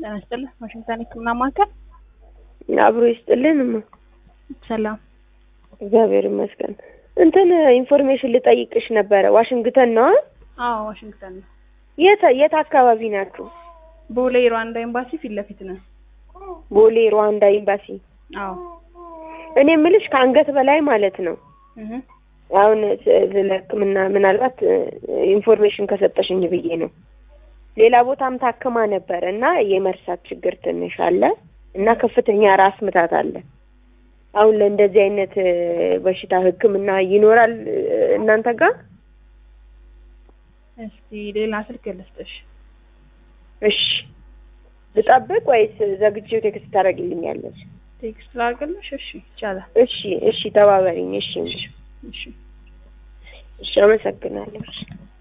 ጤና ይስጥልን። ዋሽንግተን ሕክምና ማዕከል አብሮ ይስጥልን። እማ ሰላም። እግዚአብሔር ይመስገን። እንትን ኢንፎርሜሽን ልጠይቅሽ ነበረ። ዋሽንግተን ነው? አዎ ዋሽንግተን ነው። የት የት አካባቢ ናችሁ? ቦሌ ሩዋንዳ ኤምባሲ ፊት ለፊት ነው። ቦሌ ሩዋንዳ ኤምባሲ። አዎ እኔ የምልሽ ከአንገት በላይ ማለት ነው። እህ አሁን ስለ ሕክምና ምናልባት ኢንፎርሜሽን ከሰጠሽኝ ብዬ ነው። ሌላ ቦታም ታክማ ነበር እና የመርሳት ችግር ትንሽ አለ እና ከፍተኛ ራስ ምታት አለ። አሁን ለእንደዚህ አይነት በሽታ ሕክምና ይኖራል እናንተ ጋር? እስቲ ሌላ ስልክ ልስጥሽ። እሺ ልጠብቅ ወይስ ዘግቼው ቴክስት ታደርጊልኛለሽ? ቴክስት ላድርግልሽ? እሺ ይቻላል። እሺ እሺ፣ ተባበሪኝ። እሺ እሺ እሺ፣ አመሰግናለሁ።